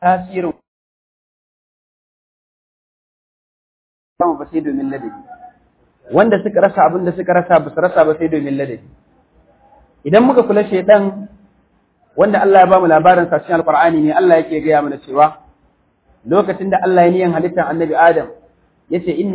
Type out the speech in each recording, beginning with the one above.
tasirin ba sai domin ladabi wanda suka rasa abin da suka rasa ba su rasa ba sai domin ladabi idan muka kula shaidan wanda Allah ya ba mu labarin sa cikin alqur'ani ne Allah yake gaya mana cewa lokacin da Allah ya niyan halittar annabi Adam yace inni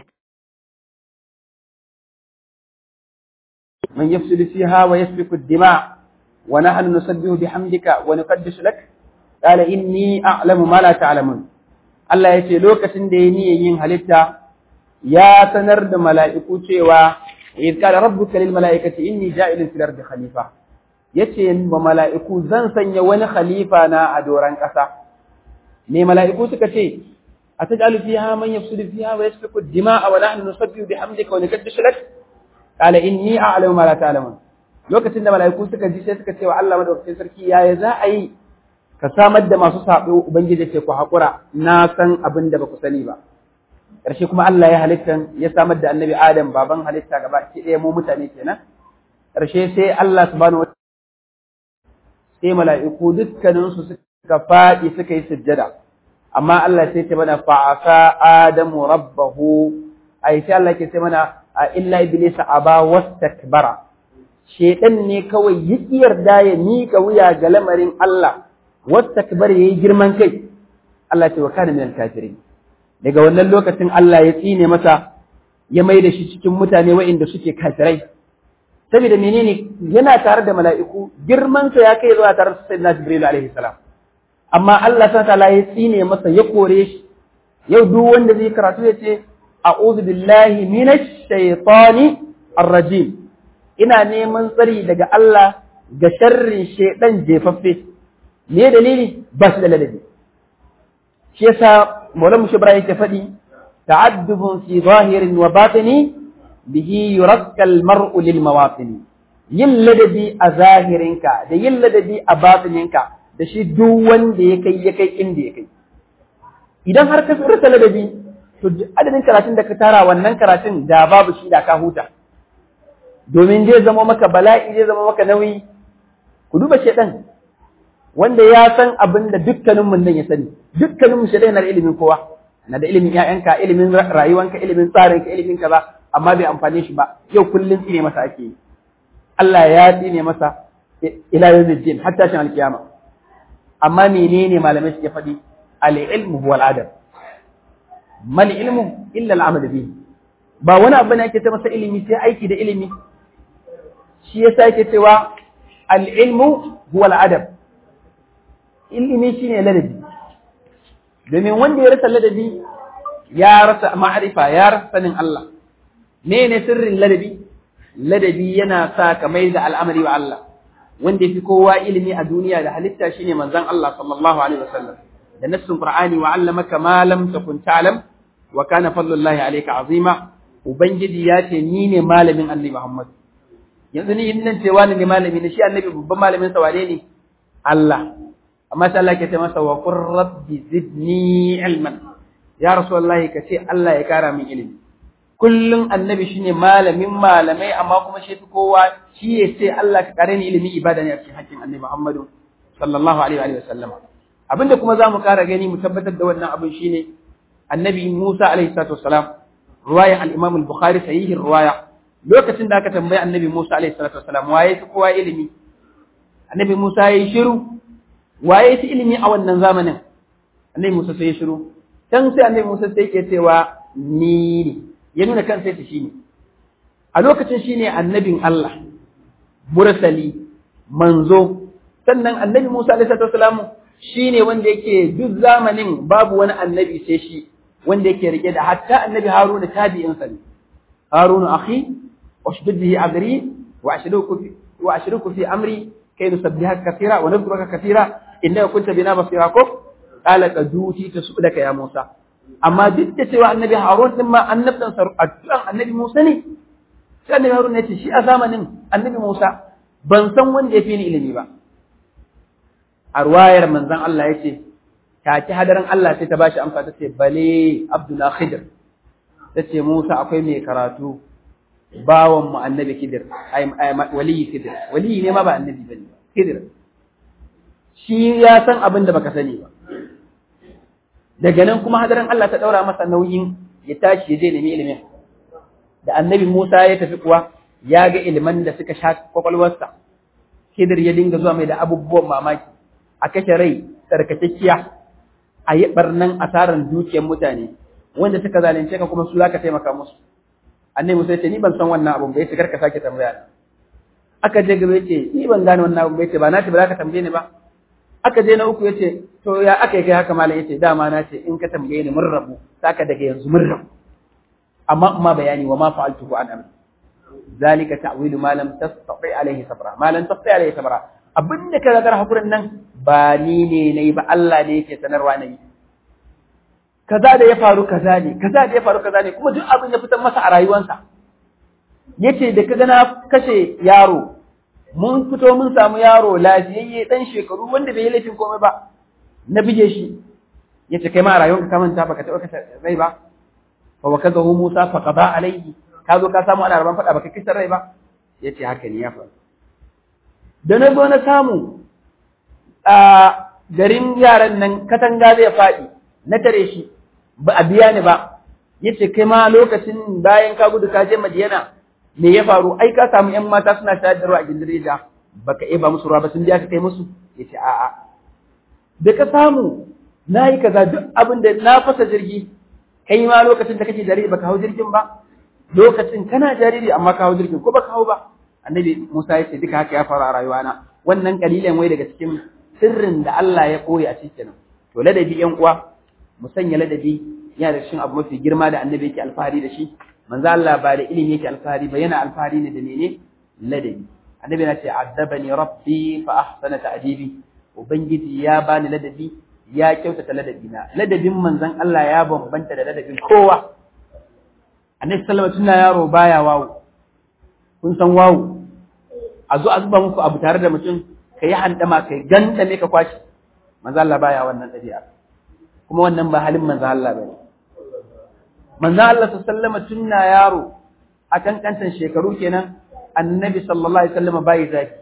man yafsidu fiha wa yasfiku ad-dima wa nahnu nusabbihu bihamdika wa nuqaddisu lak qala inni a'lamu ma la ta'lamun Allah yace lokacin da ya niyan yin halitta ya sanar da mala'iku cewa idh qala rabbuka lil mala'ikati inni ja'ilun fil ardi khalifa yace ba mala'iku zan sanya wani khalifa na a doran ƙasa me mala'iku suka ce ataj'alu fiha man yafsudu fiha wa yasfiku ad-dima'a wa nahnu nusabbihu bihamdika wa nuqaddisu lak qala inni a'lamu ma la ta'lamun lokacin da mala'iku suka ji sai suka ce wa Allah madaukakin sarki yaya za a yi ka samar da masu sabo ubangiji ce ku haƙura na san abin da ba ku sani ba ƙarshe kuma Allah ya halitta ya samar da annabi Adam baban halitta gaba ki ɗaya mu mutane kenan ƙarshe sai Allah subhanahu wa sai mala'iku dukkaninsu suka faɗi suka yi sujjada amma Allah sai ta mana fa'asa Adamu rabbahu ai sai Allah ke sai mana a illa iblisa aba wastakbara shedan ne kawai yi yarda ya mika wuya ga lamarin Allah wastakbar yayi girman kai Allah ce wa kana minal kafirin daga wannan lokacin Allah ya tsine masa ya mai da shi cikin mutane waɗanda suke kafirai saboda menene yana tare da mala'iku girman sa ya kai zuwa tare da sayyidina Jibril alaihi salam amma Allah subhanahu ta'ala ya tsine masa ya kore shi yau duk wanda zai karatu ya ce a'udhu billahi minash shaitani ar-rajim ina neman tsari daga Allah ga sharrin shaidan jefaffe me dalili ba shi da ladabi shi yasa Maulana Mushi Ibrahim yake faɗi ta'addubun fi zahirin wa batini bihi yurakka al-mar'u lil mawatini yin ladabi a zahirinka da yin ladabi a batininka da shi duk wanda ya kai ya kai inda ya kai idan har ka furta ladabi to adadin karatun da ka tara wannan karatun da babu shi da ka huta domin zai zama maka bala'i zai zama maka nauyi ku duba shedan wanda ya san abin da dukkanin mun nan ya sani dukkanin mu shedan na da ilimin kowa na da ilimin ƴaƴanka ilimin rayuwanka ilimin tsarinka ilimin kaza amma bai amfane shi ba yau kullun tsine masa ake yi Allah ya tsine masa ila yawmiddin hatta shan alkiyama amma menene malamai suke faɗi al-ilmu huwa al-adab mal ilmu illa al-amal bihi ba wani abu ne ake ta masa ilimi sai aiki da ilimi shi yasa yake cewa al-ilmu huwa al-adab ilimi shine ladabi domin wanda ya rasa ladabi ya rasa ma'arifa ya rasa sanin Allah ne sirrin ladabi ladabi yana sa ka mai da al'amari wa Allah wanda yafi kowa ilimi a duniya da halitta shine manzon Allah sallallahu alaihi wasallam da nassin Qur'ani wa 'allamaka ma lam takun ta'lam wa kana fadlullahi alayka azima ubangiji ya ce ni ne malamin Annabi Muhammad yanzu ni in nan cewa ne malami ne shi Annabi babban malamin sa wane ne Allah amma sai Allah ke ce masa wa qur rabbi zidni ilman ya rasulullahi ka ce Allah ya kara min ilimi kullum annabi shine malamin malamai amma kuma shi fi kowa shi ya ce Allah ka kare ni ilimi ibada ne a cikin hakkin annabi Muhammadu sallallahu alaihi wa sallam abinda kuma zamu kara gani mu tabbatar da wannan abin shine annabi Musa alaihi salatu wassalam ruwaya al-Imam al-Bukhari sahihi ruwaya lokacin da aka tambayi annabi Musa alaihi salatu wassalam waye fi kowa ilimi annabi Musa yayi shiru waye fi ilimi a wannan zamanin annabi Musa sai ya shiru dan sai annabi Musa sai yake cewa ni ne ya nuna kansa yace shine a lokacin shine annabin Allah mursali manzo sannan annabi Musa alaihi wasallam shine wanda yake duk zamanin babu wani annabi sai shi wanda yake rike da hatta annabi Haruna tabi'in sa ne Haruna akhi washdud bihi agri wa ashruku fi wa ashruku fi amri kay nusabbihaka kathira wa nadhkuruka kathira innaka kunta bina basira ko qala qaduti tasudaka ya Musa amma duk da cewa annabi Harun din ma annabtan sa addu'an annabi Musa ne sai annabi Harun ya ce shi a zamanin annabi Musa ban san wanda ya fi ni ilimi ba a ruwayar manzon Allah ya ce take hadarin Allah sai ta bashi amsa ta ce bale Abdullah Khidir ta ce Musa akwai mai karatu bawan mu annabi Khidir ai waliyi Khidir waliyi ne ma ba annabi bane Khidir shi ya san abin da baka sani ba daga nan kuma hadarin Allah ta daura masa nauyin ya tashi ya je nemi ilimin da annabi Musa ya tafi kuwa ya ga iliman da suka sha kwakwalwarsa Khidir ya dinga zuwa mai da abubuwan mamaki a kashe rai tsarkakekkiya a yi barnan asarar dukiyar mutane wanda suka zalunce ka kuma su za ka taimaka musu annabi Musa ya ce ni ban san wannan abun ba yace kar ka sake tambaya aka je gaba yace ni ban gane wannan abun ba yace ba na ce ba za ka tambaye ni ba aka je na uku yace to ya aka yi kai haka malam yace dama na ce in ka tambaye ni mun rabu saka daga yanzu mun rabu amma amma bayani wa ma fa'altuhu an amri zalika ta'wilu ma lam tastati alayhi sabra ma lam tastati alayhi sabra abinda ka ga hakurin nan ba ni ne nayi ba Allah ne yake sanarwa nayi kaza da ya faru kaza ne kaza da ya faru kaza ne kuma duk abin ya fitar masa a rayuwarsa yace da kaga na kashe yaro mun fito mun samu yaro lafiyayye dan shekaru wanda bai yi laifin komai ba na bige shi yace kai ma a rayuwarka ka manta baka taɓa kashe rai ba fa wa kaga Musa fa qada alaihi ka zo ka samu ana raban faɗa baka kashe rai ba yace haka ne ya faru da na zo na samu a garin yaran nan katanga zai faɗi na tare shi ba a biya ni ba yace kai ma lokacin bayan ka gudu ka je Madiyana me ya faru ai ka samu ƴan mata suna shayar da ruwa a gindireja baka iya ba musu ruwa ba sun biya ka kai musu yace a'a da ka samu na yi kaza duk abin da na fasa jirgi kai ma lokacin da kake jariri baka hau jirgin ba lokacin kana jariri amma ka hau jirgin ko baka hau ba annabi Musa ya ce duka haka ya faru a rayuwana wannan kalilan wai daga cikin sirrin da Allah ya koyi a cikin to ladabi ƴan uwa mu sanya ladabi yana da cikin abu mafi girma da annabi yake alfahari da shi manzo Allah ba da ilimi yake alfahari ba yana alfahari ne da mene ladabi annabi na ce addabani rabbi fa ahsana ta'dibi ubangiji ya bani ladabi ya kyautata ladabi na ladabin manzon Allah ya bambanta da ladabin kowa annabi sallallahu alaihi wasallam yaro baya wawo kun san wawo a zo a zuba muku abu tare da mutum kai handama kai gantame ka kwashi manzo Allah baya wannan dabi'a kuma wannan ba halin manzo Allah bane manzo Allah sallallahu alaihi tunna yaro a kankantan shekaru kenan annabi sallallahu alaihi wasallam bai zaki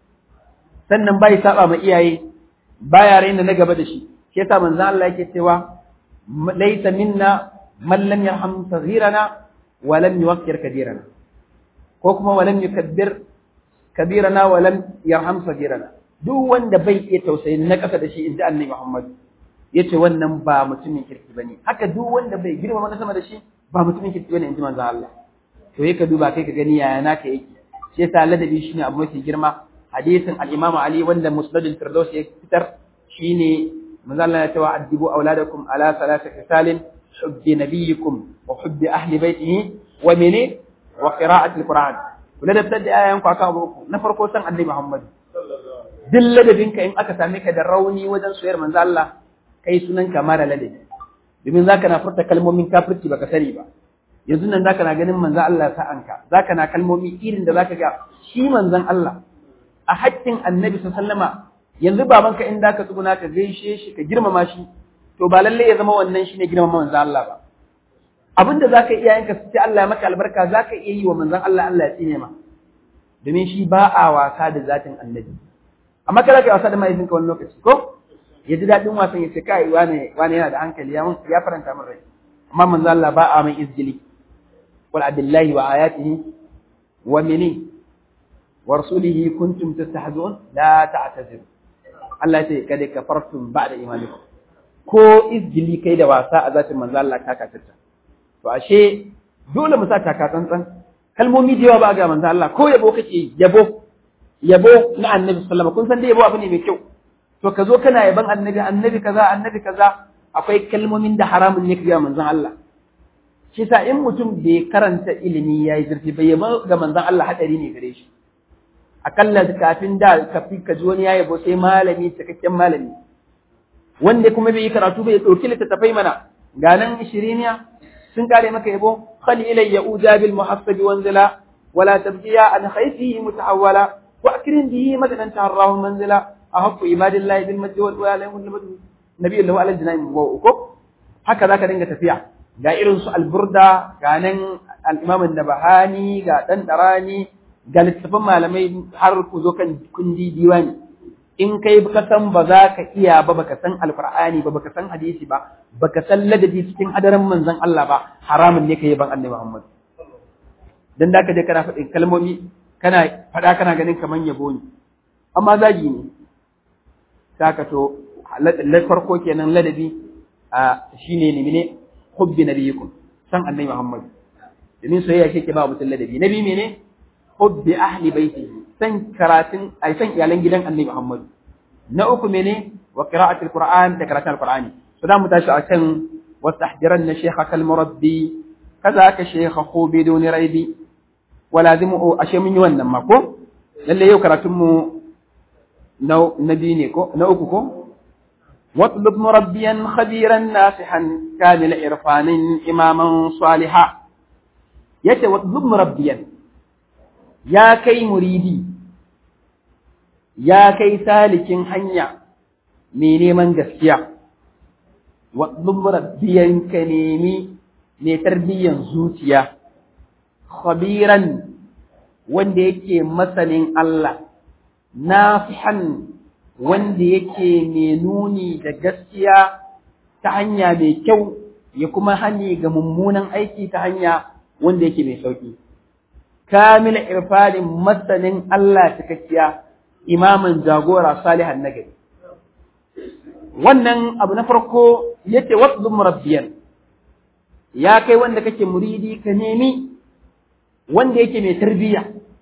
sannan bai saba ma iyaye baya raina na gaba da shi shi yasa manzo Allah yake cewa laysa minna man lam yarham saghirana wa lam yuwaqqir kabirana ko kuma wa lam yukabbir kabirana wa lam yarham saghirana duk wanda bai iya tausayin na kasa da shi inda annabi Muhammad yace wannan ba mutumin kirki bane haka duk wanda bai girma na sama da shi ba mutumin kirki bane inji manzo Allah to yake duba kai ka gani yaya naka yake shi yasa ladabi shine abu mafi girma hadisin al-Imam Ali wanda Musnad al-Firdaus ya fitar shine manzo Allah ya ce wa addibu auladakum ala salati khisalin hubbi nabiyikum wa hubbi ahli baitihi wa mene wa qira'ati al-Qur'an kula da da ayan ku aka abu na farko san annabi Muhammad duk ladabinka in aka same ka da rauni wajen soyar manzo Allah kai sunan ka mara ladabi domin zaka na furta kalmomin kafirci baka sani ba yanzu nan zaka na ganin manzo Allah sa'anka zaka na kalmomi irin da zaka ga shi manzon Allah a haƙƙin annabi sallama yanzu babanka in da ka tsuguna ka gaishe shi ka girmama shi to ba lalle ya zama wannan shine girmama manzon Allah ba abinda zaka iya yanka su ce Allah ya maka albarka zaka iya yi wa manzon Allah Allah ya tsine ma domin shi ba a wasa da zatin annabi amma kada ka wasa da mahaifinka wani lokaci ko ya ji daɗin wasan ya ce kai wane wane yana da hankali ya ya faranta min rai amma manzo Allah ba a mai izgili wal abillahi wa ayatihi wa mini wa rasulihi kuntum tastahzun la ta'tazir Allah ce kada kafartum ba'da imanikum ko izgili kai da wasa a zatin manzo Allah ka kafirta to ashe dole mu sa taka tsantsan kalmomi da yawa ba ga manzo Allah ko yabo kake yabo yabo na annabi sallallahu kun san dai yabo abu ne mai kyau to ka zo kana yaban annabi annabi kaza annabi kaza akwai kalmomin da haramun ne ga manzon Allah shi sa in mutum bai karanta ilimi yayi zurfi bai yaba ga manzon Allah hadari ne gare shi akalla kafin da kafi ka ji wani ya yabo sai malami cikakken malami wanda kuma bai yi karatu bai dauki littattafai mana ga nan shiriniya sun kare maka yabo khali ilayya ujabil muhassabi wanzila wala tabdiya an khayfihi mutahawwala wa akrim bihi madadan taharrahu manzila أحب عباد الله بالمجد والولاء نبي الله على الجنان وكو haka zaka dinga tafiya ga irin su alburda ga nan al-imam an-nabahani ga dan darani ga littafin malamai har ku zo kan kundi diwani in kai ka san ba za ka iya ba baka san alqur'ani ba baka san hadisi ba baka san ladabi cikin hadarin manzon Allah ba haramun ne kai ban annabi Muhammad dan da ka je kana faɗin kalmomi kana faɗa kana ganin kaman yabo ne amma zagi ne saka to la farko kenan ladabi a shine ne mene hubbi nabiyikum san annabi Muhammad domin soyayya shi ke ba mutum ladabi nabi mene hubbi ahli baitihi san karatun ai san iyalan gidan annabi Muhammad na uku mene wa qira'atul qur'an da karatun alqur'ani to da mu tashi akan wastahdiranna shaykhaka almurabbi kaza ka shaykha khu biduni raibi wa lazimu ashe mun yi wannan ma ko lalle yau karatun mu na nabi ne ko na uku ko واطلب مربيا خبيرا ناصحا كامل عرفان إماما صالحا يتي واطلب مربيا يا كي مريدي يا كي سالك حنيا ميني من gaskiya واطلب مربيا كنيمي ne tarbiyyan zuciya khabiran wanda yake masanin Allah nasihan wanda yake mai nuni da gaskiya ta hanya mai kyau ya kuma hani ga mummunan aiki ta hanya wanda yake mai sauki. Kamil irfanin masanin Allah cikakkiya imamin jagora salihan nagari. Wannan abu na farko yace wasu murabbiyan ya kai wanda kake muridi ka nemi wanda yake mai tarbiyya.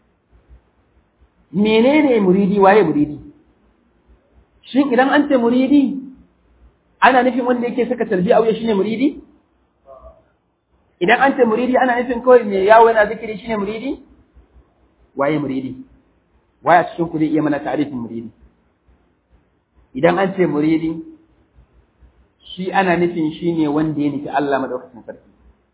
Menene muridi waye muridi? shin idan an ce muridi ana nufin wanda yake saka tarbiya auya shine muridi idan an ce muridi ana nufin kawai mai yawo yana zikiri shine muridi waye muridi waye a cikin ku zai iya mana ta'arifin muridi idan an ce muridi shi ana nufin shine wanda ya nufi Allah madaukakin sarki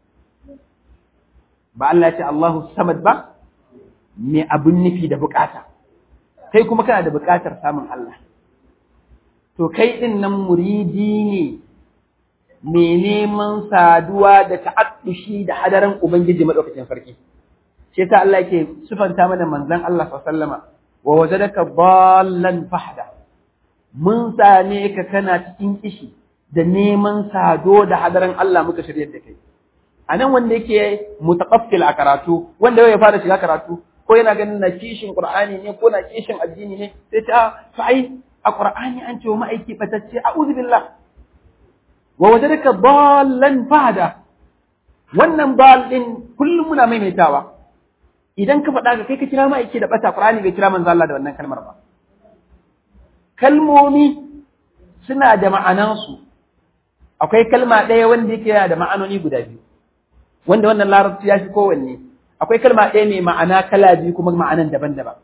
ba Allah ya ce Allahu samad ba me abun nufi da bukata kai kuma kana da bukatar samun Allah to kai ɗin nan muridi ne mai neman saduwa da ta'addushi da hadaran Ubangiji maɗaukacin sarki. Shi ta Allah yake sufanta mana manzon Allah sallama wa wajadaka ballan fahda. Mun same ka kana cikin kishi da neman sado da hadaran Allah muka shirya da kai. A nan wanda yake mutaqaffil a karatu, wanda ya fara shiga karatu, ko yana ganin na kishin Qur'ani ne ko na kishin addini ne, sai ta fa'ai a Qur'ani an ce wa ma'aiki fatacce a'udhu billah wa wajadaka dallan fahada wannan bal din kullum muna maimaitawa idan ka faɗa ka kai ka kira ma'aiki da bata Qur'ani bai kira manzo Allah da wannan kalmar ba kalmomi suna da ma'anansu akwai kalma ɗaya wanda yake da ma'anoni guda biyu wanda wannan larabci ya fi kowanne akwai kalma ɗaya mai ma'ana kala biyu kuma ma'anan daban-daban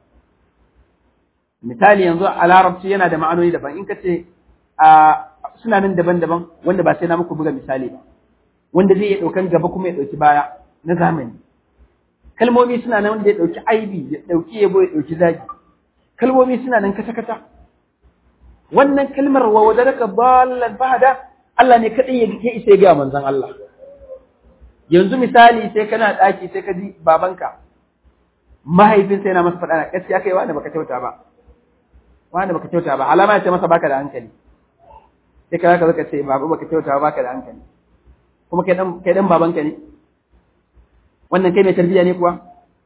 misali yanzu a larabci yana da ma'anoni daban in ka ce suna nan daban-daban wanda ba sai na muku buga misali ba wanda zai iya ɗaukan gaba kuma ya ɗauki baya na zamani kalmomi suna nan wanda ya ɗauki aibi ya ɗauki yabo ya ɗauki zagi kalmomi suna nan kata-kata wannan kalmar wa wadaraka ballan fahada Allah ne kaɗai ya isa ya gaya manzon Allah yanzu misali sai kana ɗaki sai ka ji babanka mahaifin sai na masa faɗa gaskiya kai wani baka kyauta ba wani baka kyauta ba alama ya ce masa baka da hankali sai ka zaka ce babu baka kyauta ba baka da hankali kuma kai dan kai dan babanka ne wannan kai mai tarbiyya ne kuwa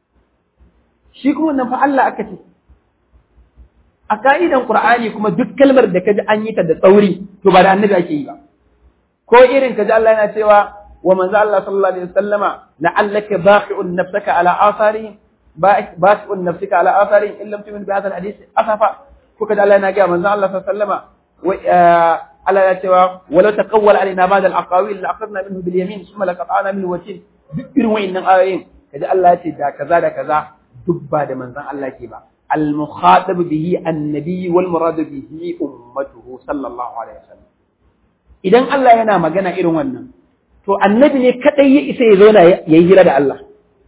shi kuma wannan fa Allah aka ce a ka'idan Qur'ani kuma duk kalmar da kaji an yi ta da tsauri to ba da annabi ake yi ba ko irin kaji Allah yana cewa wa manzo Allah sallallahu alaihi wasallama la'allaka baqi'un nafsaka ala atharihim baqi'un nafsika ala atharihim in lam tu'min bi hadha alhadith asafa ko kaji Allah yana ga manzo Allah sallallahu alaihi wasallama Allah ya cewa walau taqawwal alaina ba'da al-aqawil la'aqadna minhu bil yamin thumma laqata'na minhu watin duk irin wayannan ayoyin kaji Allah ya ce da kaza da kaza duk ba da manzon Allah ke ba المخاطب به النبي والمراد به أمته صلى الله عليه وسلم idan Allah yana magana irin wannan to annabi ne kadai ya isa ya zauna ya yi hira da Allah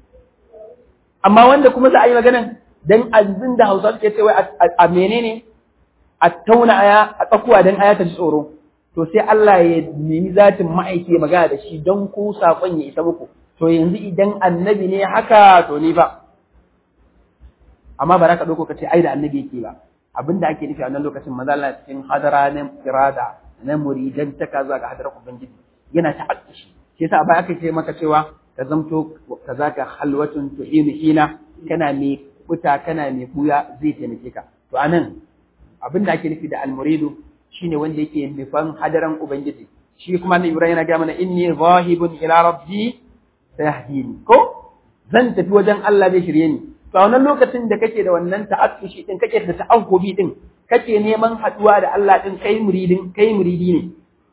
amma wanda kuma za a yi magana dan azin da Hausa suke cewa a menene a tauna aya a tsakuwa dan aya ta ji tsoro to sai Allah ya nemi zatin ma'aiki ya magana da shi don ku sakon ya isa muku to yanzu idan annabi ne haka to ni ba amma ba za ka ɗauko ka ce ai da annabi yake ba abinda ake nufi a wannan lokacin maza Allah cikin hadara na irada na muridan ta kaza ga hadarar ubangiji yana ta'addushi shi yasa ba aka ce maka cewa ka zamto kazaka halwatun tuhinu hina kana mai kuta kana mai buya zai taimake ka to anan abinda ake nufi da almuridu shine wanda yake nufan hadaran ubangiji shi kuma na Ibrahim yana ga mana inni zahibun ila rabbi sayahdini ko zan tafi wajen Allah zai shirye ni to a wannan lokacin da kake da wannan ta'assushi din kake da ta'awubi din kake neman haduwa da Allah din kai muridin kai muridi ne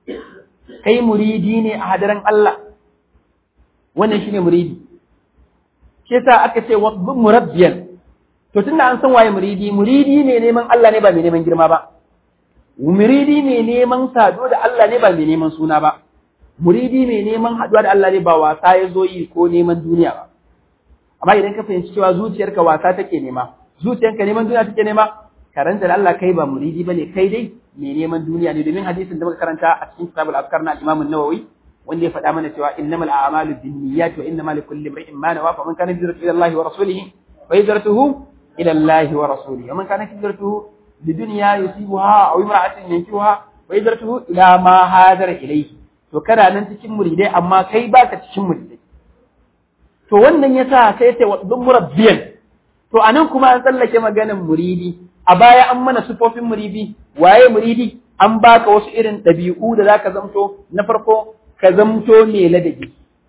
kai muridi ne a hadaran Allah wannan shine muridi shi yasa aka ce wa murabbiyan to tunda an san waye muridi muridi ne neman Allah ne ba mai neman girma ba muridi mai neman sado da Allah ne ba mai neman suna ba muridi mai neman haduwa da Allah ne ba wasa ya zo yi ko neman duniya ba amma idan ka fahimci cewa zuciyarka wasa take nema zuciyarka neman duniya take nema karanta da Allah kai ba muridi bane kai dai mai neman duniya ne domin hadisin da muka karanta a cikin kitabul afkar na Imam an-Nawawi wanda ya faɗa mana cewa innamal a'malu binniyati wa innamal likulli imrin ma nawa fa man kana hijratuhu ila Allah wa rasulihi fa hijratuhu ila Allah wa rasulihi wa man kana hijratuhu lidunya yusibuha aw imra'atin yankihuha fa hijratuhu ila ma hadara ilayhi to kana nan cikin muridai amma kai baka cikin muridai to wannan yasa sai ce wa murabbiyan to anan kuma an tsallake maganin muridi a baya an mana sufofin muridi waye muridi an baka wasu irin ɗabi'u da zaka zamto na farko ka zamto mai ladabi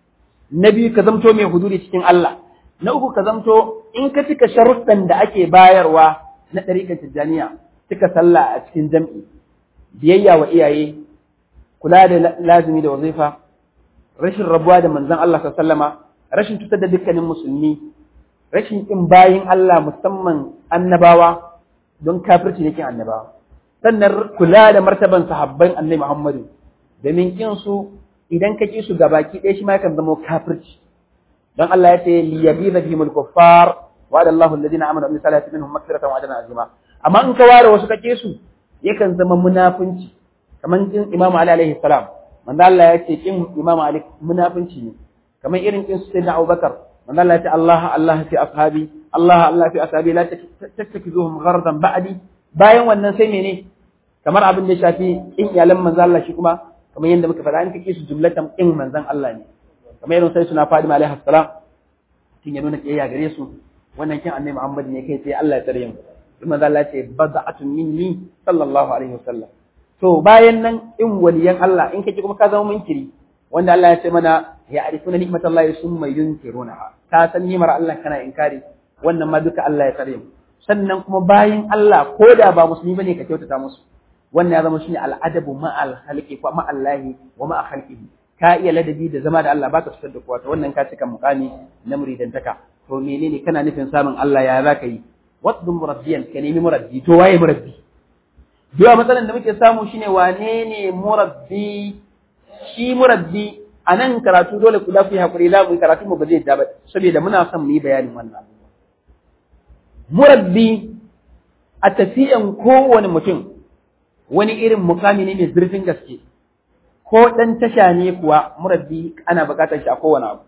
na biyu ka zamto mai huduri cikin Allah na uku ka zamto in ka cika sharuɗan da ake bayarwa na ɗariƙar tijjaniya cika sallah a cikin jam'i biyayya wa iyaye kula da lazimi da wazifa rashin rabuwa da manzon Allah sallama rashin cutar da dukkanin musulmi rashin kin bayin Allah musamman annabawa don kafirci ne kin annabawa sannan kula da martaban sahabban annabi Muhammadu domin kin su idan ka ki su gabaki ɗaya shi ma yakan zama kafirci don Allah ya ce li yabiza bihimul kuffar wa ada Allahu alladhina amanu bi salati minhum maghfiratan wa ajran azima amma in ka ware wasu kake su yakan zama munafunci kamar kin Imam Ali alaihi salam manzo Allah ya ce kin Imam Ali munafunci ne kamar irin kin Sayyidina Abubakar manzo Allah ya ce Allah Allah fi ashabi Allah Allah fi ashabi la tattakizuhum ghardan ba'di bayan wannan sai mene kamar abin da shafi in iyalan manzo Allah shi kuma kamar yadda muka faɗa in kake su jumlatan in manzon Allah ne kamar irin sai suna Fadima alaihi salam kin ya nuna kiyaya gare su wannan kin annabi Muhammad ne kai sai Allah ya tsare mu kuma manzo Allah ya ce bad'atun minni sallallahu alaihi wasallam to bayan nan in waliyan Allah in kake kuma ka zama munkiri wanda Allah ya ce mana ya arifuna ni'matallahi summa yunkirunaha ka san ni'mar Allah kana inkari wannan ma duka Allah ya tsare mu sannan kuma bayan Allah ko da ba musulmi bane ka kyautata musu wannan ya zama shine al'adabu ma'al khalqi wa ma'allahi wa ma'a khalqihi ka iya ladabi da zama da Allah baka fitar da kowa to wannan ka cika mukami na muridantaka to menene kana nufin samun Allah ya zaka yi waddu murabbiyan ka nemi murabbi to waye murabbi Duwa matsalan da muke samu shine wane ne murabbi shi murabbi a nan karatu dole ku dafi hakuri za mu yi karatu mu ba zai da ba saboda muna son mu yi bayanin wannan abubuwa murabbi a tafiyan kowane mutum wani irin mukami ne mai zurfin gaske ko ɗan tasha ne kuwa murabbi ana buƙatar shi a kowane abu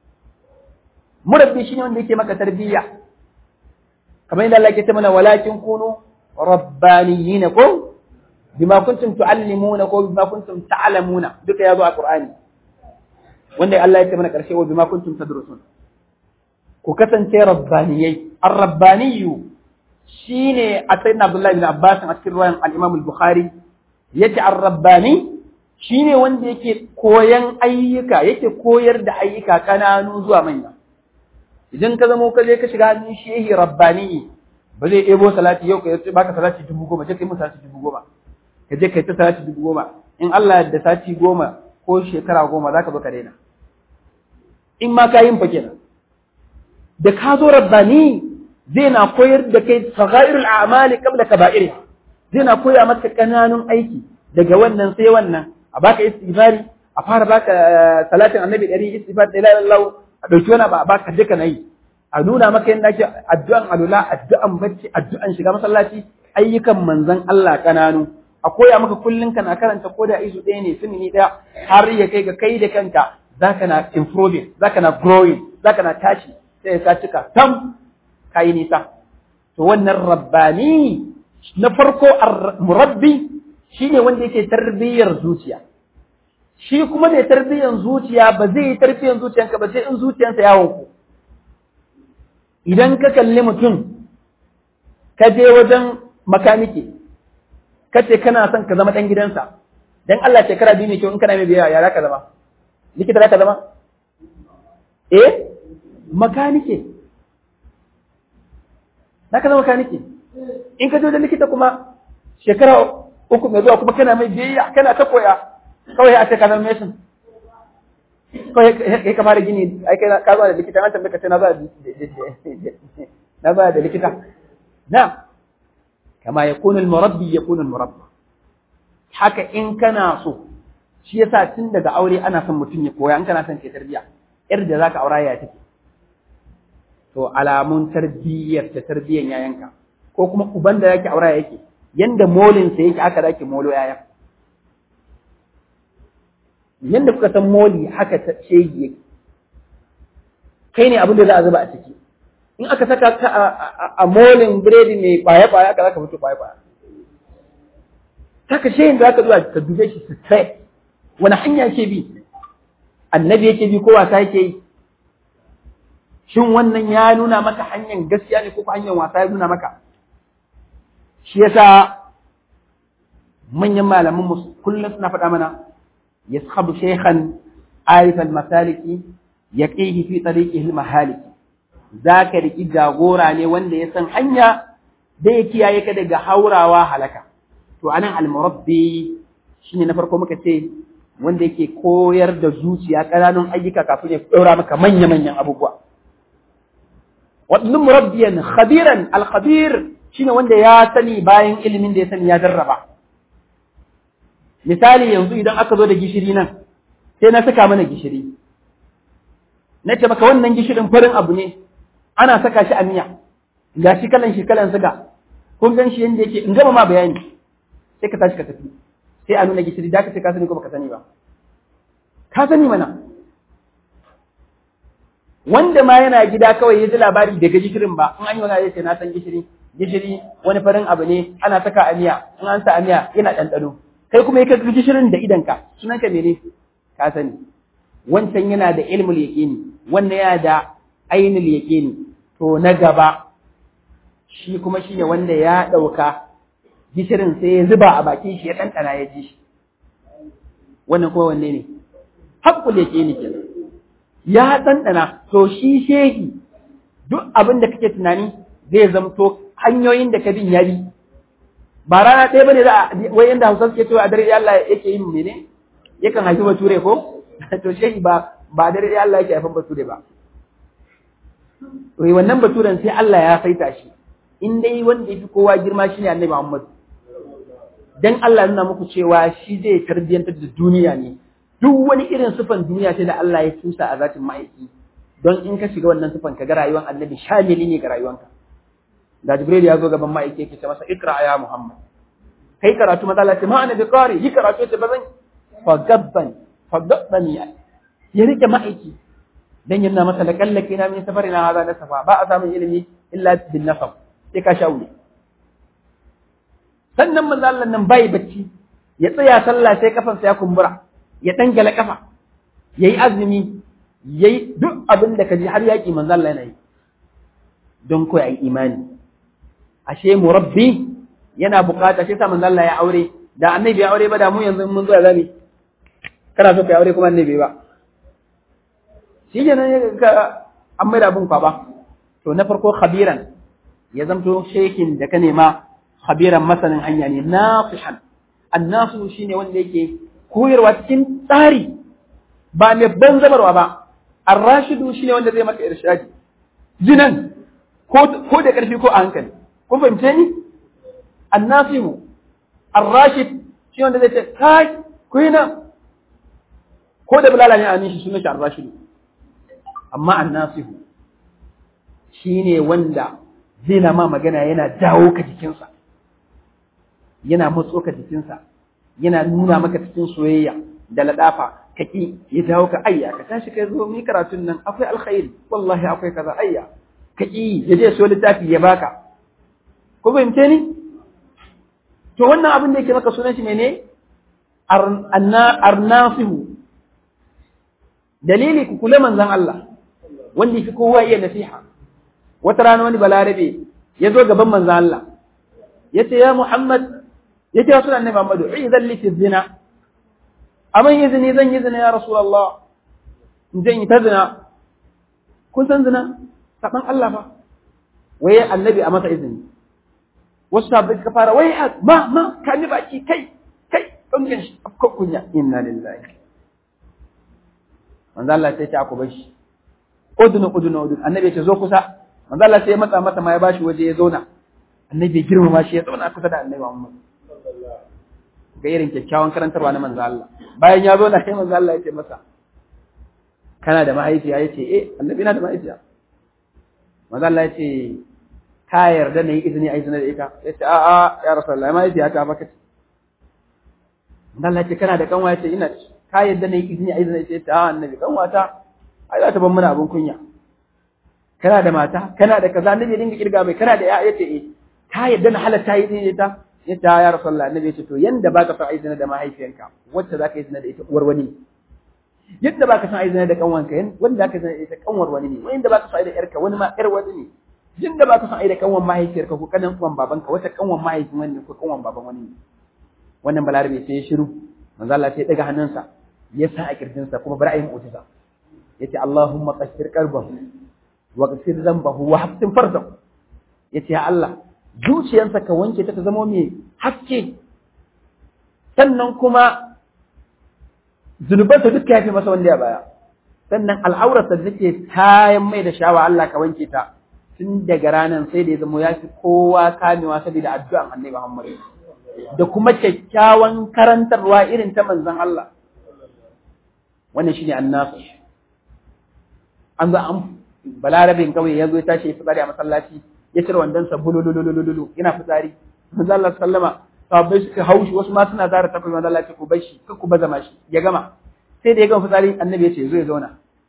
murabbi shine wanda yake maka tarbiyya kamar yadda Allah ke ta mana walakin kunu rabbaniyina ko bima kuntum tuallimuna ko bima kuntum ta'lamuna duka yazo a Qur'ani wanda Allah ya ce mana karshe wa bima kuntum tadrusun ku kasance rabbaniyai ar-rabbaniyu shine a sayyidina Abdullah ibn Abbas a cikin ruwayan al-Imam al-Bukhari yace ar-rabbani shine wanda yake koyan ayyuka yake koyar da ayyuka kananu zuwa manya idan ka zamo ka je ka shiga hannun shehi rabbani ba zai ɗebo salati yau ka yi baka salati dubu goma je ka yi mu salati dubu goma ka je ka yi ta salati dubu goma in Allah da sati goma ko shekara goma za ka zo ka daina in ma ka yin fa kenan da ka zo rabbani zai na koyar da kai saghairul a'mali qabla kaba'iriha zai na koya maka kananun aiki daga wannan sai wannan a baka istighfari a fara baka salatin annabi ɗari istighfar da la ilaha a ɗauki wani ba a baka duka na yi a nuna maka yadda ake addu'an alula addu'an bacci addu'an shiga masallaci ayyukan manzon Allah kananu a koya maka kullun kana karanta ko da izu ɗaya ne sunni ɗaya har ya kai ga kai da kanka zaka na improving zaka na growing zaka na tashi sai ka cika tam kai nisa to wannan rabbani na farko murabbi shine wanda yake tarbiyyar zuciya shi kuma mai tarbiyyar zuciya ba zai yi tarbiyyar zuciyanka ba sai in zuciyansa ya wanku idan ka kalli mutum ka je wajen makaniki ka ce kana son ka zama ɗan gidansa dan Allah shekara biyu ne kyau in kana mai biya ya za ka zama likita za ka zama eh makanike za ka zama makanike in ka je wajen likita kuma shekara uku mai zuwa kuma kana mai biyayya kana ta koya kawai a ce ka zama mesin kawai ya ka fara gini ai kai ka zuwa da likita an tambaye ka ce na zuwa na zuwa da likita na kama yakunu al-murabbi yakunu al-murabba haka in kana so shi yasa tun daga aure ana son mutum ya koya in kana son ke tarbiya yar da zaka aura ya take to alamun tarbiyyar ta tarbiyyan yayanka ko kuma uban da yake aura yake yanda molin sa yake aka zaki molo yayan yanda kuka san moli haka ta shegi yake kai ne abin da za a zuba a ciki in aka saka ka a molin biredi mai kwaye-kwaye aka zaka fito kwaye-kwaye saka shayin da aka zuwa ka dube shi su sai wani hanya yake bi annabi yake bi ko wasa yake yi shin wannan ya nuna maka hanyar gaskiya ne ko hanyar wasa ya nuna maka shi yasa manyan malaman mu kullum suna faɗa mana yashabu shaykhan arif al-masaliki yaqihi fi tariqihi al-mahaliki zaka riki jagora ne wanda ya san hanya da ya kiyaye ka daga haurawa halaka to anan al-murabbi shine na farko muka ce wanda yake koyar da zuciya ƙananun ayyuka kafin ya ɗora maka manya-manyan abubuwa waɗannan murabbiyan khabiran al-khabir shine wanda ya sani bayan ilimin da ya sani ya jarraba misali yanzu idan aka zo da gishiri nan sai na saka mana gishiri na ce maka wannan gishirin farin abu ne ana saka shi a miya ga shi kalan shi kalan siga kun gan shi yanda yake in gama ma bayani sai ka tashi ka tafi sai a nuna gishiri da ka ce ka sani ko baka sani ba ka sani mana wanda ma yana gida kawai ya ji labari daga gishirin ba in an yi wani ya ce na san gishiri gishiri wani farin abu ne ana saka a miya in an sa a miya yana ɗanɗano kai kuma ya ka gishirin da idanka sunanka mene ka sani wancan yana da ilmul yaqini wannan yana da ainul yaqini to na gaba shi kuma shine wanda ya ɗauka gishirin sai ya zuba a bakin shi ya ɗanɗana ya ji shi wannan kuma wanne ne haƙƙul yaqini kenan ya ɗanɗana to shi shehi duk abin da kake tunani zai zamto hanyoyin da ka bin ya bi ba rana ɗaya bane za a wai yanda Hausa suke cewa a dare Allah yake yin mene yakan haifi bature ko to shehi ba ba dare Allah yake haifan bature ba to wannan baturen sai Allah ya saita shi in dai wanda yafi kowa girma shine Annabi Muhammad dan Allah nuna muku cewa shi zai tarbiyantar da duniya ne duk wani irin sufan duniya sai da Allah ya tusa a zatin ma'aiki don in ka shiga wannan sufan ka ga rayuwar Annabi shamili ne ga rayuwanka da Jibril ya zo gaban ma'aiki yake ce masa ikra ya Muhammad kai karatu maza Allah ce ma annabi qari yi karatu ce bazan fa gabban fa gabbani ya rike ma'aiki dan yana masa da kallake na min safarina hada na safa ba a samun ilimi illa bin nasab sai ka shaure sannan manzo Allah nan bai bacci ya tsaya sallah sai kafansa ya kumbura ya dangala kafa yayi azumi yayi duk abin da kaji har yaki manzo Allah yana yi don koyi ai imani ashe murabbi yana bukata shi sa manzo Allah ya aure da annabi ya aure ba da mu yanzu mun zo ya zami kana so ka aure kuma annabi ba shi ne ka an mai da abun kwaba to na farko khabiran ya zamto shekin da ka nema khabiran masanin hanya ne nasihan annasu shine wanda yake koyarwa cikin tsari ba mai banzabarwa ba arrashidu shine wanda zai maka irshadi jinan ko da karfi ko a hankali kun fahimce ni annasihu arrashid shi wanda zai ce kai ku yi nan ko da bulala ne a nishi sunan shi arrashid amma annasihu shi ne wanda zai na ma magana yana dawo ka jikinsa yana matso ka jikinsa yana nuna maka cikin soyayya da ladafa ka ki ya dawo ka ayya ka tashi kai zo mi karatun nan akwai alkhairi wallahi akwai kaza ayya ka ki ya je so littafi ya baka ko fahimce ni to wannan abin da yake maka sunan shi mene arnasihu dalili ku kula manzon Allah wanda fi kowa iya nasiha wata rana wani balarabe ya zo gaban manzon Allah ya ce ya Muhammad ya ce sunan annabi Muhammadu idan li zina aman izini zan yi zina ya Rasulullah in zan yi ta zina kun san zina saban Allah fa waye annabi a masa izini wasu sabbi suka fara wai ma ma ka ni baki kai kai ɗan shi afka kunya inna lillahi manzo Allah sai ta ku bashi udunu udunu udunu annabi ya ce zo kusa manzo Allah sai ya matsa mata ma ya bashi waje ya zauna annabi ya girmama shi ya zauna kusa da annabi Muhammad ga irin kyakkyawan karantarwa na manzo Allah bayan ya zauna sai manzo Allah ya ce masa kana da mahaifiya ya ce eh annabi na da mahaifiya manzo Allah ya ce ka yarda na yi izini a izini da ita ya ce a'a ya rasulullah mahaifiya ta baka ce manzo Allah ya ce kana da kanwa ya ce ina ka yarda na yi izini a izini da ita a'a annabi kanwata ai za ta ban mana abun kunya kana da mata kana da kaza annabi ya dinga kirga mai kana da ya yace eh ka yarda na halatta yi izini da ita ya ce ya rasulullah annabi ya ce to yanda baka son izini da mahaifiyanka wacce zaka yi izini da ita uwar wani yadda baka san aizina da kanwanka yan wanda aka san ita kanwar wani ne wanda baka san aida yarka wani ma yar wani ne yadda baka san aida kanwan mahaifiyarka ko kanan uwan babanka wata kanwan mahaifin wani ne ko kanwan baban wani ne wannan balarabe sai ya shiru manzo Allah sai ya daga hannunsa ya sa a kirjinsa kuma bari ayi mu'jiza yace Allahumma qashir qalbahu wa qashir zambahu wa hafsin fardahu yace ya Allah zuciyarsa ka wanke ta ta zama mai haske sannan kuma zunubansa duk ya fi masa wanda ya baya sannan al'aurarsa da take kayan mai da shawa Allah ka wanke ta tun daga ranar sai da ya zama ya fi kowa kamewa saboda addu'an annabi Muhammad da kuma kyakkyawan karantarwa irin ta manzon Allah wannan shine annabi an ga an balarabin kawai ya zo ya tashi ya fitsari a masallaci ya cire wandonsa bulululululu yana fitsari manzon Allah sallama sahabbai suka haushi wasu ma suna zara tafi manzo Allah ku bar shi kar ku baza mashi ya gama sai da ya gama fitsari annabi ya ce zo ya zauna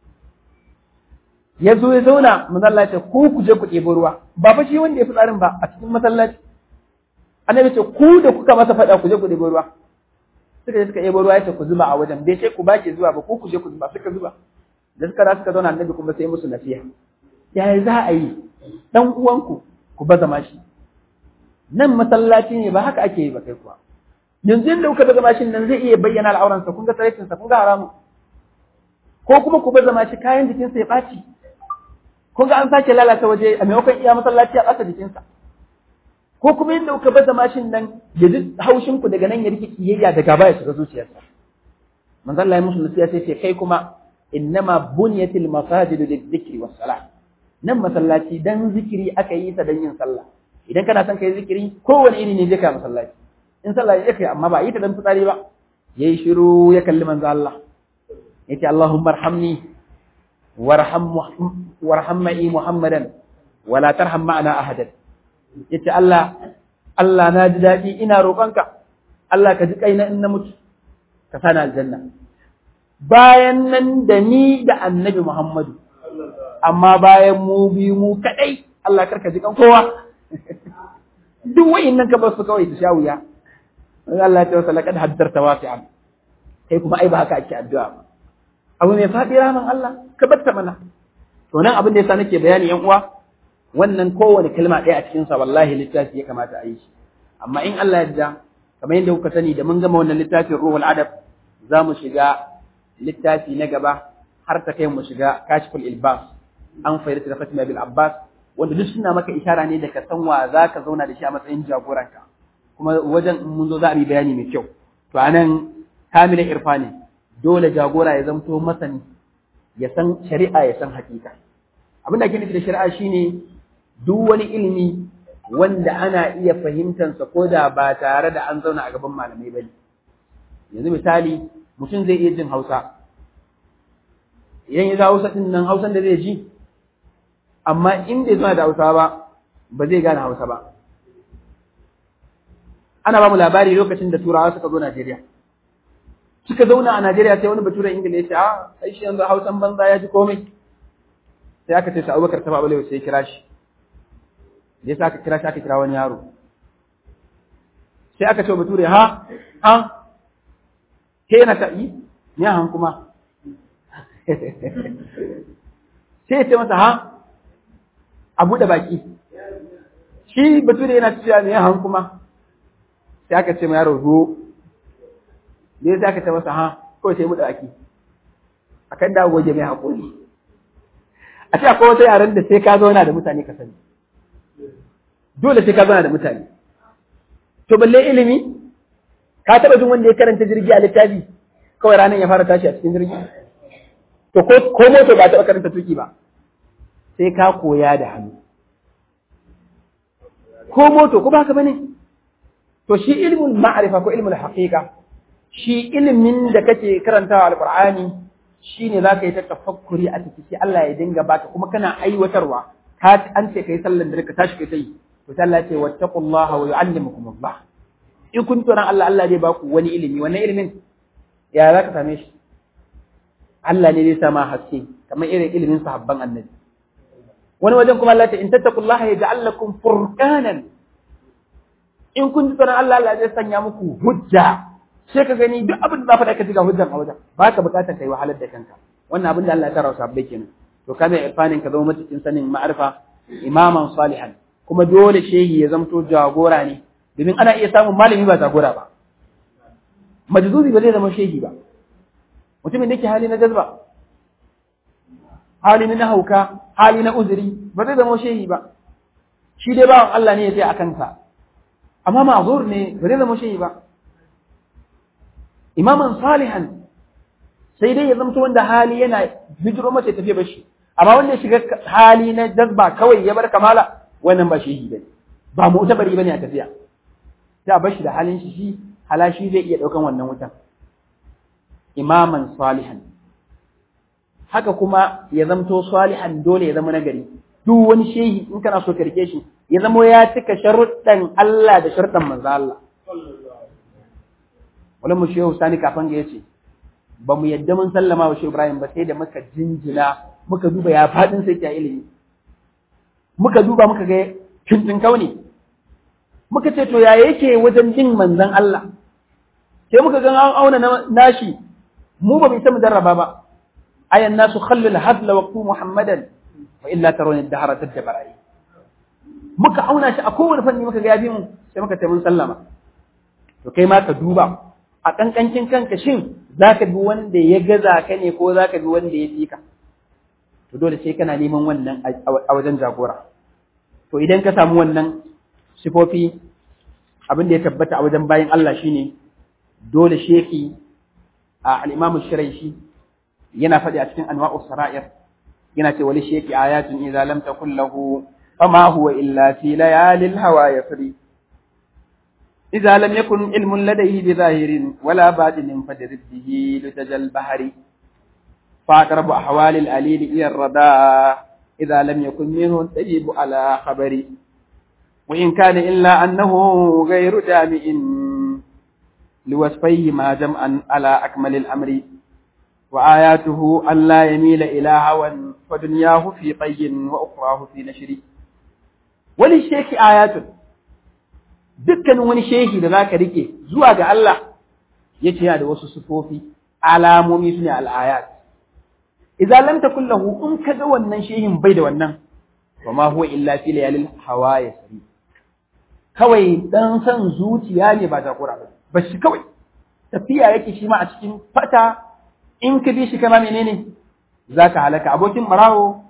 ya zo ya zauna manzo Allah ya ce ku ku je ku ɗebo ruwa ba fa shi wanda ya fitsarin ba a cikin masallaci annabi ya ce ku da kuka masa faɗa ku je ku ɗebo ruwa suka je suka ɗebo ruwa ya ce ku zuba a wajen bai ce ku baki zuwa ba ku ku je ku zuba suka zuba da suka da suka zauna annabi kuma sai musu nasiha yaya za a yi dan uwanku ku baza mashi nan masallaci ne ba haka ake yi ba kai kuwa yanzu yadda kuka baza mashin nan zai iya bayyana al'auransa kun ga tsaraicinsa kun ga haramun ko kuma ku baza mashi kayan jikinsa ya ɓaci kun ga an sake lalata waje a maimakon iya masallaci a ɓata jikinsa ko kuma yadda kuka baza mashin nan ya ji haushin ku daga nan ya rike kiyayya da gaba ya shiga zuciyarsa manzo Allah ya musu nasiha sai ce kai kuma innama bunyatil masajidu lidhikri was salah nan masallaci dan zikiri aka yi ta dan yin sallah idan kana son kai zikiri kowane iri ne je ka masallaci in sallah ya kai amma ba yi ta dan fitsari ba yayi shiru ya kalli manzo Allah yace Allahumma arhamni warham warham ma'i Muhammadan wala tarham ma'ana ahadan yace Allah Allah na ji dadi ina roƙonka Allah ka ji kaina in na mutu ka sani aljanna bayan nan da ni da annabi Muhammadu amma bayan mu biyu mu kadai Allah karka ji kan kowa duk wa'innan ka bar su kawai su sha wuya Allah ya ce wasa laqad haddarta wasi'an kai kuma ai ba haka ake addu'a ba abu mai faɗi ramin Allah ka batta mana to nan abin da yasa nake bayani yan uwa wannan kowane kalma ɗaya a cikin sa wallahi littafi ya kamata a yi shi amma in Allah ya yarda kamar yadda kuka sani da mun gama wannan littafin ruhul adab za mu shiga littafi na gaba har ta kai mu shiga kashful ilbas an fayyada da fatima bil abbas wanda duk suna maka ishara ne da ka san wa za ka zauna da shi a matsayin jagoranka kuma wajen in mun zo za a yi bayani mai kyau to anan kamilin irfani dole jagora ya zamto masani ya san shari'a ya san hakika abin da ake nufi da shari'a shine duk wani ilimi wanda ana iya fahimtansa ko da ba tare da an zauna a gaban malamai ba yanzu misali mutum zai iya jin hausa idan ya ga hausa din nan hausan da zai ji amma in bai zauna da hausa ba ba zai gane hausa ba ana ba mu labari lokacin da turawa suka zo Najeriya suka zauna a Najeriya sai wani baturen Ingila ya ce a ai shi yanzu hausan banza ya ji komai sai aka ce sa Abubakar ta Babalewa sai ya kira shi da yasa aka kira shi aka kira wani yaro sai aka ce wa bature ha ha ke yana ta yi ne han kuma sai ya ce masa ha a buɗe baki shi bature yana cewa ne han kuma sai aka ce ma yaro zo ne sai aka ce masa ha kawai sai buɗe baki akan dawo goje mai haƙuri a ce akwai wata yaren da sai ka zauna da mutane ka sani dole sai ka zauna da mutane to balle ilimi ka taɓa jin wanda ya karanta jirgi a littafi kawai ranar ya fara tashi a cikin jirgi to ko moto ba taɓa karanta tuki ba sai ka koya da hannu ko moto ko ba haka bane to shi ilmul ma'rifa ko ilmul haqiqa shi ilimin da kake karantawa alqur'ani shine zaka yi ta tafakkuri a ciki sai Allah ya dinga baka kuma kana aiwatarwa ka an ce kai sallan da ka tashi kai tai to sai Allah ya ce wattaqullaha wa yu'allimukum Allah in kun tsoron Allah Allah zai baku wani ilimi wannan ilimin ya zaka same shi Allah ne zai sama haske kamar irin ilimin sahabban annabi wani wajen kuma Allah ya ce in tattaqullaha yaj'al lakum furqanan in kun ji tsoron Allah Allah zai sanya muku hujja sai ka gani duk abin da za faɗa ka ji ga hujjan a wajen ba ka buƙatar kai wahalar da kanka wannan abin da Allah ya tara sabbai kenan to kana irfanin ka zama matukin sanin ma'arifa imaman salihan kuma dole shehi ya zamto jagora ne domin ana iya samun malami ba jagora ba majzubi ba zai zama shehi ba mutumin da yake hali na jazba hali na hauka hali na uzuri ba zai zama shehi ba shi dai bawan Allah ne ya tsaya a kansa amma ma'zur ne ba zai zama shehi ba imaman salihan sai dai ya zamto wanda hali yana bijiro masa ya tafi bashi amma wanda ya shiga hali na jazba kawai ya bar kamala wannan ba shehi bane ba mu'tabari bane a tafiya sai a bashi da halin shi shi halashi zai iya daukan wannan wutan imaman salihan haka kuma ya zamto salihan dole ya zama nagari duk wani shehi in kana so ka rike shi ya zama ya cika sharuɗan Allah da sharuɗan manzo Allah wani mu shehu sani kafin ga yace ba mu yadda mun sallama wa shehu Ibrahim ba sai da muka jinjina muka duba ya fadin sai ta ilimi muka duba muka ga tuntun kauni muka ce to ya yake wajen jin manzon Allah sai muka ga an auna nashi mu ba mu isa mu darraba ba ayan nasu khallu al-hadla wa qu muhammadan wa illa tarawna ad-dahra tadbarai muka auna shi a kowane fanni muka ga ya bi mu sai muka ce mun sallama to kai ma ka duba a kankancin kanka shin zaka bi wanda ya gaza ka ne ko zaka bi wanda ya fi ka to dole sai kana neman wannan a wajen jagora to idan ka samu wannan sifofi abin da ya tabbata a wajen bayan Allah shine dole sheki a al-Imam Shiraishi yana faɗi a cikin Anwa'us Sara'ir yana ce wali sheki ayatun idza lam takul lahu fama huwa illa fi layalil hawa yasri إذا لم يكن علم لديه بظاهر ولا باطن فدرب به لتجى البحر فأقرب أحوال الأليل إلى الرداء إذا لم يكن منه الطيب على خبر وإن كان إلا أنه غير جامع لوصفيه ما جمعا على أكمل الأمر وآياته أن لا يميل إلى هوى فدنياه في طي وأخراه في نشر وللشيخ آيات dukkanin wani shehi da zaka rike zuwa ga Allah yace yana da wasu sufofi alamomi sune al-ayat idza lam takul lahu in kaga wannan shehin bai da wannan wa ma huwa illa fi layalil hawa yasri kawai dan san zuciya ne ba takura ba ba shi kawai tafiya yake shi ma a cikin fata in ka bi shi kama menene zaka halaka abokin marawo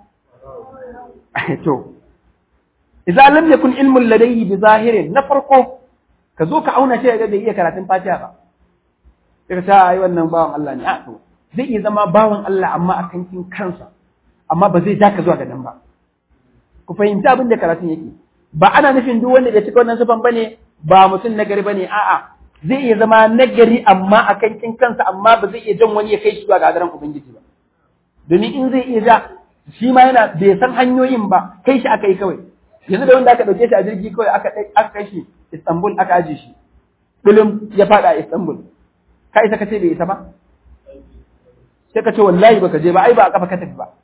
to idza lam yakun ilmun ladayhi bi zahirin na farko ka zo ka auna shi ga bai iya karatun fatiha ba sai ka ai wannan bawan Allah ne a to zai iya zama bawan Allah amma a kankin kansa amma ba zai ja ka zuwa ga nan ba ku fahimci abin da karatun yake ba ana nufin duk wanda bai cika wannan sifan bane ba mutum nagari bane a'a zai iya zama nagari amma a kankin kansa amma ba zai iya jan wani ya kai shi zuwa ga hadaran ubangiji ba domin in zai iya ja shi ma yana bai san hanyoyin ba kai shi aka yi kawai yanzu da wanda aka ɗauke shi a jirgi kawai aka aka kai shi Istanbul aka aje shi bulum ya faɗa a Istanbul ka isa ka ce bai isa ba sai ka ce wallahi baka je ba ai ba a kafa ka tafi ba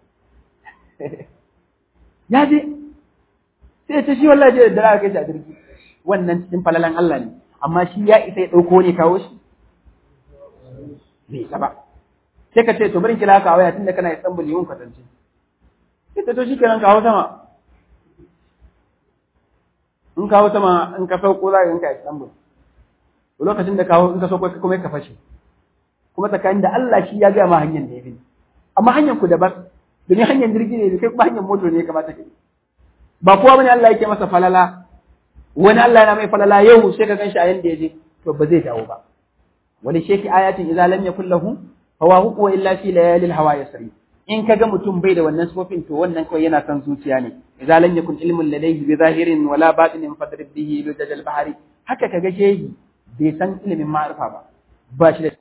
ya je sai ya ce shi wallahi je da aka kai shi a jirgi wannan cikin falalan Allah ne amma shi ya isa ya ɗauko ne kawo shi bai isa ba sai ka ce to bari kira ka waya tunda kana Istanbul yi mun kwatance sai ta to shi kenan kawo sama in kawo sama in ka sauko za ka ganka Istanbul lokacin da kawo in ka sauko kuma ka fashe kuma tsakanin da Allah shi ya gaya ma hanyar da ya bi amma hanyar ku daban domin hanyar jirgi ne kai kuma hanyar moto ne ya kamata ka ba kowa bane Allah yake masa falala wani Allah yana mai falala yau sai ka ganshi a yanda ya je to ba zai dawo ba wani sheki ayatin idza lam yakul lahu hawa huwa illa fi layalil hawa yasri in kaga mutum bai da wannan sifofin to wannan kawai yana kan zuciya ne idza lam yakun ilmun ladayhi bi zahirin wala batinin fadrib bihi bi dajal bahari haka kaga shehi bai san ilimin ma'arifa ba ba shi da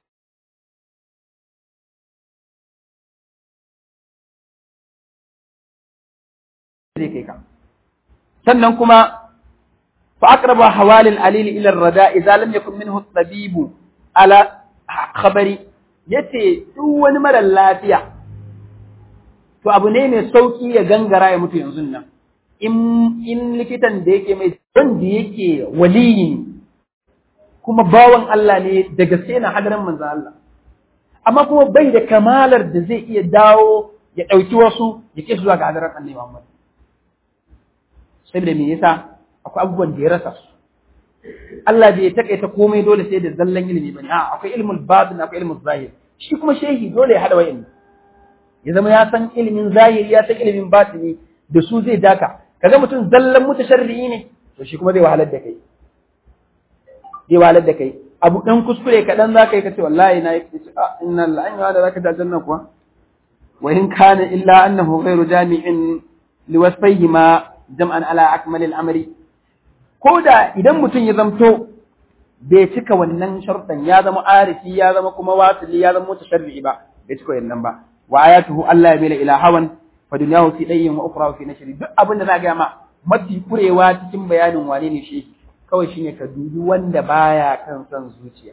zai kai ka sannan kuma fa aqrabu hawalil alil ila ar-rada idza lam yakun minhu at-tabib ala khabari yace duk wani mara lafiya to abu ne mai sauki ya gangara ya mutu yanzu nan in in likitan da yake mai wanda yake waliyi kuma bawan Allah ne da gaske na hadarin manzo Allah amma kuma bai da kamalar da zai iya dawo ya ɗauki wasu ya ke zuwa ga hadarin annabi Muhammad saboda me yasa akwai abubuwan da ya rasa su Allah bai takaita komai dole sai da zallan ilimi bane a akwai ilmul batin akwai ilmul zahir shi kuma shehi dole ya hada wayan ya zama ya san ilimin zahiri ya san ilimin batini da su zai daka kaga mutum zallan mutasharri'i ne to shi kuma zai wahalar da kai zai wahalar da kai abu dan kuskure kaɗan za ka yi kace wallahi na yi a inna lillahi wa inna ilaihi raji'un kuwa wa in kana illa annahu ghairu jami'in liwasfayhima jam'an ala akmalil amri ko da idan mutum ya zamto bai cika wannan sharuɗan ya zama arifi ya zama kuma wasili ya zama mutasharri ba bai cika wannan ba wa ayatuhu Allah ya bila ila hawan fa dunyahu fi dayyin wa ukhra fi nashri duk abin da na ga ma mafi kurewa cikin bayanin wane ne shi kawai shine ka dubi wanda baya kan son zuciya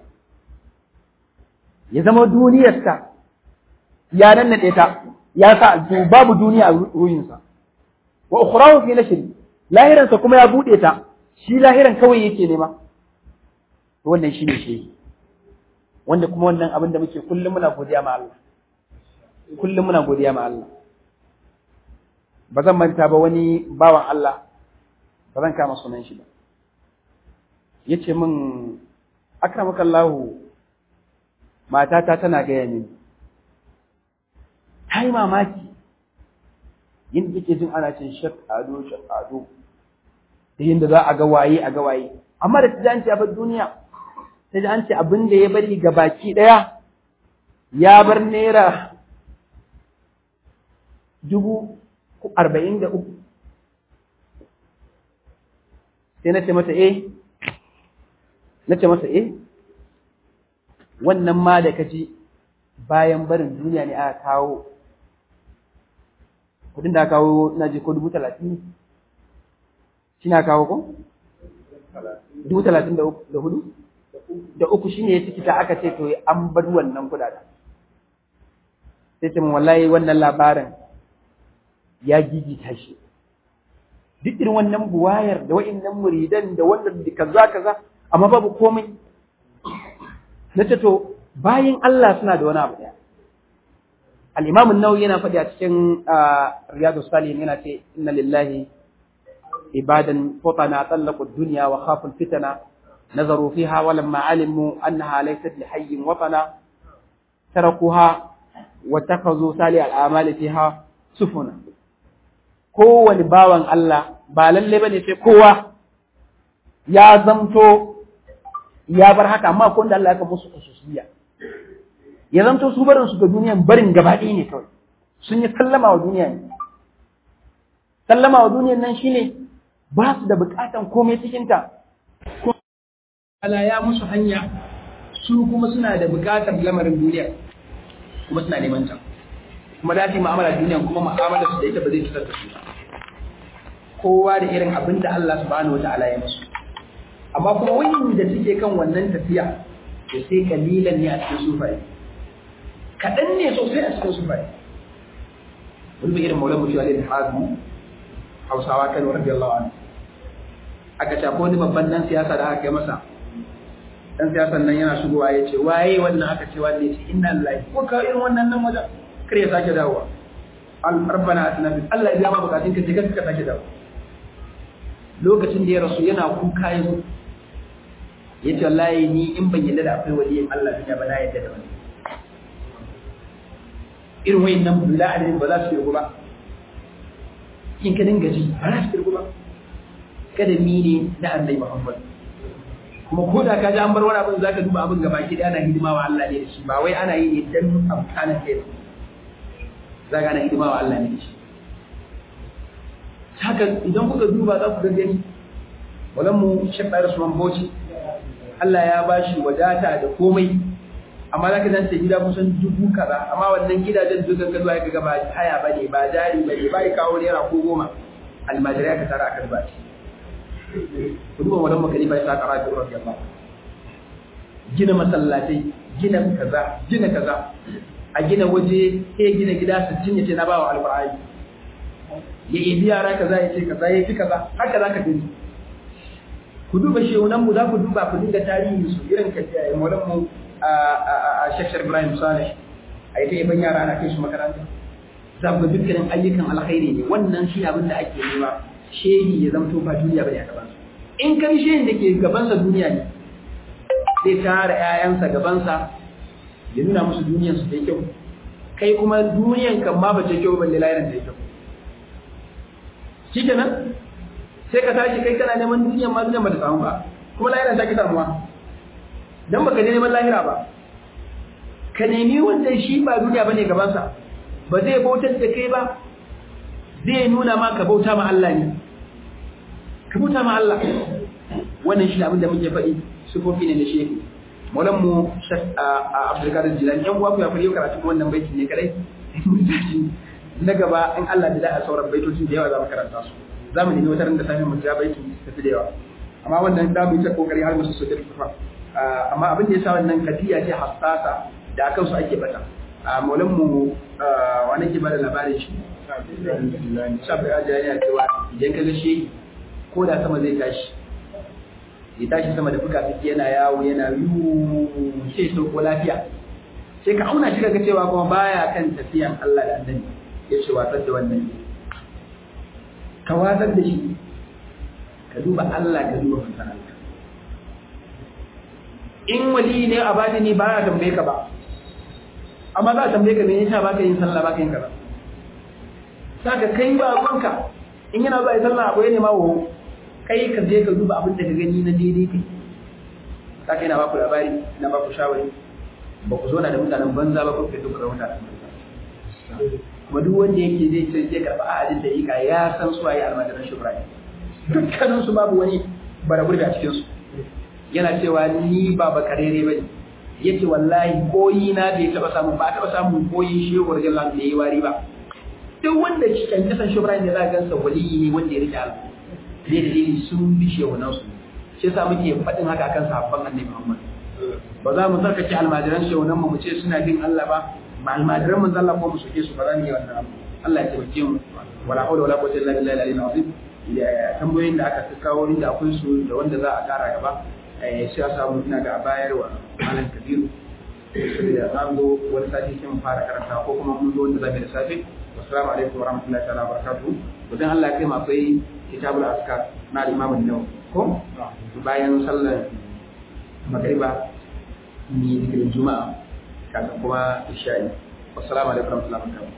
ya zama duniyarsa ya nannade ta ya sa babu duniya a ruhinsa wa ukhrahu fi nashri lahiransa kuma ya bude ta shi lahiran kawai yake nema wannan shine shi wanda kuma wannan abin da muke kullum muna godiya ma Allah kullum muna godiya ma Allah ba zan manta ba wani bawan Allah ba zan kama sunan shi ba yace min akramakallahu matata tana gaya mini ta yi mamaki yin da jin ana cin shak ado shak ado da yadda za a ga waye a ga waye amma da ta an ce abin duniya ta ji an ce abin da ya bari ga baki ɗaya ya bar naira dubu arba'in da uku sai na ce mata eh na ce masa eh wannan ma da kaji bayan barin duniya ne aka kawo kudin da aka kawo na je ko dubu talatin shi na kawo ko? dubu talatin da hudu? da uku shi ne ya ciki ta aka ce to an bar wannan kudaden sai ce min wallahi wannan labarin ya gigita shi duk irin wannan buwayar da wa'annan muridan da wannan da kaza kaza amma babu komai na ce to bayan Allah suna da wani abu ɗaya al-imam an-nawawi yana faɗi a cikin riyadu salihin yana ce inna lillahi ibadan futana talaqu ad-dunya wa khafu al-fitana nazaru fiha wa lamma alimu annaha laysat li hayyin watana tarakuha wa takazu sali al-amali fiha sufuna kowani bawan Allah ba lalle bane sai kowa ya zamto ya bar haka amma akwai wanda Allah ya musu khususiyya ya zamto su barin su ga duniyan barin gabaɗaya ne kawai sun yi sallama wa duniya ne sallama wa duniyan nan shine ba su da bukatan komai cikin ta Allah ya musu hanya su kuma suna da bukatar lamarin duniya kuma suna neman ta kuma da su mu'amala duniya kuma mu'amala su da ita ba zai cutar da su kowa da irin abin da Allah subhanahu wataala ya musu amma kuma wani da suke kan wannan tafiya to sai kalilan ne a cikin sufaye kaɗan ne sosai a cikin sufaye wani bai irin maulan mutuwa da hazu hausawa kan rabbi Allah anhu aka ce wani babban dan siyasa da aka yi masa dan siyasan nan yana shigowa ya ce waye wannan aka ce wanda ya ce inna lillahi ko ka irin wannan nan wajen kar ya sake dawowa al rabbana atina bil Allah ya ba bukatun ka je ka sake dawo lokacin da ya rasu yana kuka yanzu ya ce wallahi ni in ban yadda da akwai waliyin Allah ya ba na yadda da wani irin wayin nan bula adadin ba za su kirgu ba in ka dinga ji ba za su kirgu ba kada ni ne na annabi Muhammad kuma ko da ka ji an bar wani abin zaka duba abin gaba ki ana hidima wa Allah ne da shi ba wai ana yi ne dan amfanin kai zaka ana hidima wa Allah ne da shi haka idan kuka duba za ku ga gani walan mu shekar Usman Bauchi Allah ya bashi wadata da komai amma zaka dan ce gida kusan dubu kaza amma wannan gidajen dukan ka zuwa ga ba haya bane ba jari bane ba kawo naira ko goma almajirai ka tara akan ba shi duba wadan makani bai sa karatu radiyallahu gina masallatai gina kaza gina kaza a gina waje sai gina gida 60 yace na bawa alqur'ani ya yi yara kaza yace kaza yace kaza haka zaka gani ku duba shehunan mu za ku duba ku dinga tarihin su irin ka maulan mu a Sheikh Ibrahim Saleh a yi ta yaban yara ana kai su makaranta za ku ga dukkanin ayyukan alkhairi ne wannan shi abin da ake nema shehi ya zamto ba duniya bane a gabansa in kan shehin da ke gabansa duniya ne zai tara ƴaƴansa gabansa ya nuna musu duniyar su da kyau kai kuma duniyan kan ma ba ta kyau balle lahirin da kyau shikenan sai ka tashi kai kana neman duniyan ma duniyan ba ta samu ba kuma lahirin ta ki samuwa dan baka je neman lahira ba ka nemi wanda shi ba duniya bane gabansa ba zai bautar da kai ba zai nuna ma ka bauta ma Allah ne ka bauta ma Allah wannan shi abin da muke faɗi sufofi ne na shehu maulan mu abdulkadir jilani yan uwa ku ya fari karatu wannan baiti ne kadai na gaba in Allah da za a sauran baitoci da yawa za mu karanta su za mu nemi wata ran da sami mu ja baiti tafi da yawa amma wannan za mu yi ta kokari har mu su su tafi amma abin da ya sa wannan kadiya ce hassasa da akan su ake bata maulan mu wani ke bada labarin shi shafi a jariya cewa idan ka gashe ko da sama zai tashi ya tashi sama da fuka suke yana yawo yana yiwu sai sauko lafiya sai ka auna shi kaga cewa kuma baya kan tafiyan Allah da annabi ya ce watsar da wannan ka watsar da shi ka duba Allah ka duba manzon Allah in wali ne a bani ne ba ya tambaye ka ba amma za a tambaye ka me yasa baka yin sallah baka yin kaza saka kai ba ruwanka in yana zuwa sallah akwai ne ma wo kai ka je ka duba abin da ka gani na daidai kai saka yana ba ku labari na ba ku shawari ba ku zauna da mutanen banza ba ku fito da mutanen banza kuma duk wanda yake zai ce zai karɓa ahadin da yika ya san su waye almajiran shubrani dukkanin su babu wani barabur a cikin su yana cewa ni ba bakarere bane yace wallahi koyi na bai taba samu ba taba samun koyi shehu radiyallahu anhu yayi wari ba duk wanda shi kan kasan shubran da za ka gansa waliyi ne wanda ya rike Allah bai da dalili sun bi shehu nan su shi yasa muke faɗin haka akan sahabban annabi Muhammad ba za mu sarkace almajiran shehu nan mu ce suna bin Allah ba ma almajiran mun Allah ko mu soke su ba za mu yi wannan abu Allah ya taimake mu wala hawla wala quwwata illa billahi al-aliyyil azim tambayoyin da aka kawo inda akwai su da wanda za a kara gaba sai a samu ina ga bayar wa malam kabiru saboda an zo wani sati sai mu fara karanta ko kuma mun zo wanda zamu da safe assalamu alaikum warahmatullahi ta'ala barakatuh to dan Allah ya kai mu akwai kitabul askar na Imam an-Nawawi ko bayan sallar magriba ni zikirin juma'a kafin kuma isha'i assalamu alaikum warahmatullahi wabarakatuh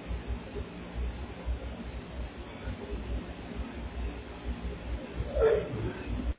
Thank you.